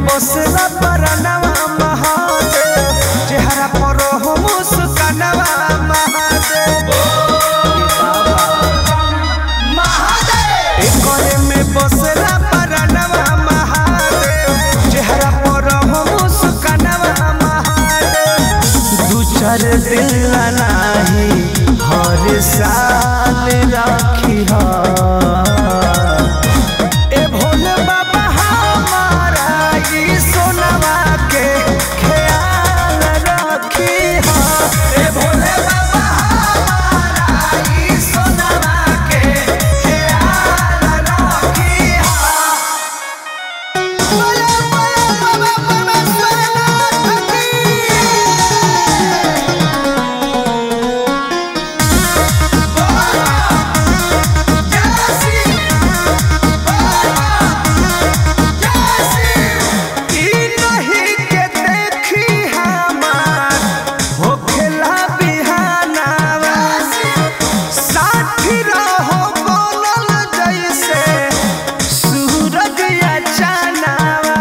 बसला परनवा महादेव चेहरा पर हो मुस्कानवा महादेव एकरे में बसला परनवा महादेव चेहरा पर हो मुस्कानवा महादेव दू चार दिन नाही हर साल राखी हा ए भोले बाबा हमारा ई सोनवा के ख्याल रखी हा ए भोले बाबा हमारा ई सोनवा के ख्याल रखी हा बोले बोले बाबा परमेश्वरनाथ की ई नहीं के देखी हमार होखेला बिहानावा साथी रहो बोलल जैसे सूरज या चानावा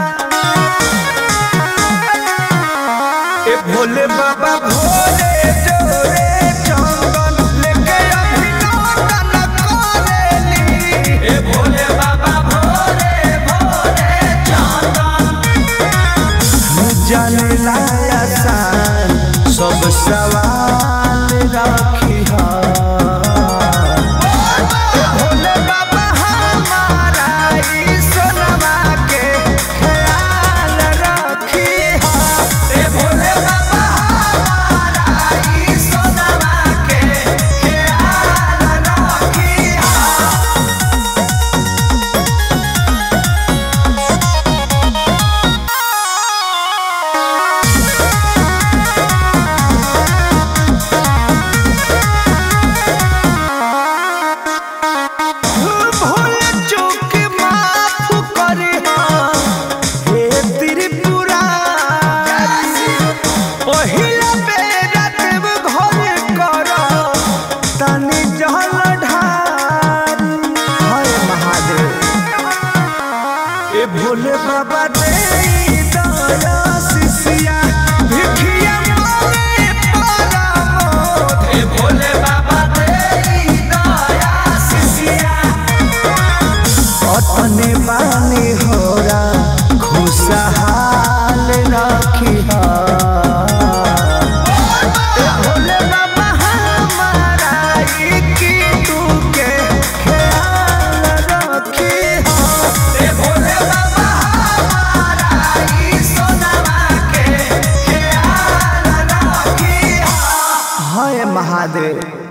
ए भोले बाबा भोले जोरे चंदन लेके अभिनंदन करेली ए भोले बाबा भोले भोले चंदन जाने लाया सान सब सवाल राखी हा भोले बाबा हमारा ई सोनवा के ख्याल रखी हा ए भोले बाबा हमारा ई सोनवा के ख्याल रखी हा भूल चूक माफ करे हे त्रिपुरा पहिला बेरा देव घर कर तनी जल ढार हाय महादेव ए भोले बाबा दे दया शिष्या भिखिया मारे परमोद ए भोले बाबा दे दया शिष्या अपने बानी होरा खुशहाल रखी हा ए भोले बाबा हमारा ई कीटू के ख्याल रखी हा ए भोले बाबा हमारा ई सोनवा के ख्याल रखी हा हाय महादेव